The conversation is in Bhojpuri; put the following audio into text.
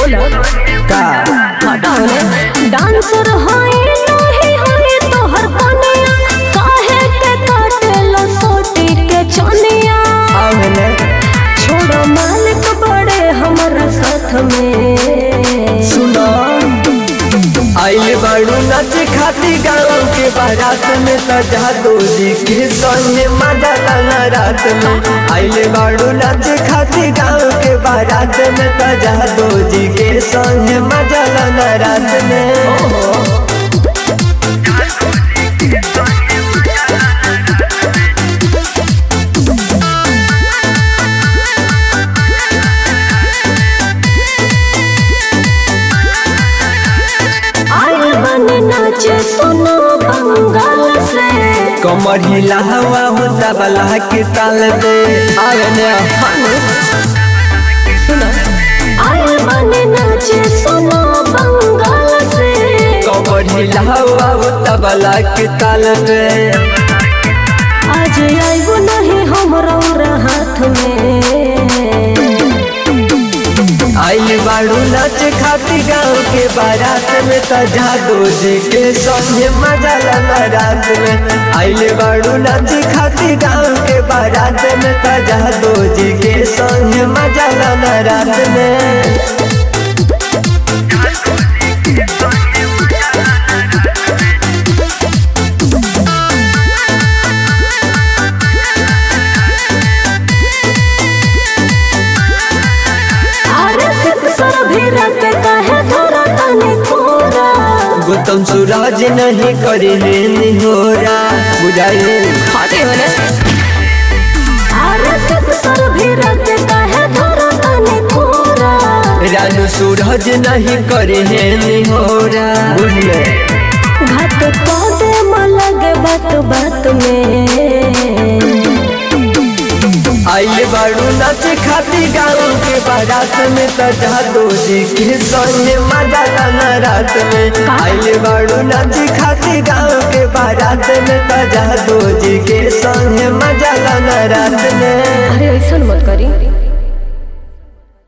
बोला का हटाओ ने डांसर होए नहीं होए तोहर कनिया काहे के काटेला सोटी के चनिया आवले छोड़ो मालिक बड़े हमारा साथ में सुनो आइल बाड़ू नाच खाती गाँव के बारात में सजा दो जी के संगे मजा लाना रात में आइल बाड़ू नाच खाती गाँव के बारात में सजा दो जी के संगे मजा लाना रात में आए बने नाचे सुनो बंगाल से कमर हिला हवा होता बला के ताल दे आवे ने सुनो आए बने नाचे सुनो बंगाल से कमर हिला हवा होता बला के ताल दे आज आइबो नहीं हमरा हाथ में आइल बाड़ू नाच खाती गाँव के बारात में सजा दो जी के संगे मजा लाना रात में आइल बाड़ू नाच खाती गाँव के बारात में सजा दो जी के संगे मजा लाना रात में अरे सर भी रख कहे थोड़ा तने थोड़ा गौतम सूरज नहीं करे निहोरा बुझाइए खाते होने अरे सर भी रख कहे थोड़ा तने थोड़ा रानू सूरज नहीं करे निहोरा बुझले घात पौधे में लगे बात बात में आइल बाड़ू नाच खाती गाँव के बारात में सजा दो जी के संगे मजा लाना रात में आइल बाड़ू नाच खाती गाँव के बारात में सजा दो जी के संगे मजा लाना रात में अरे ऐसा मत करी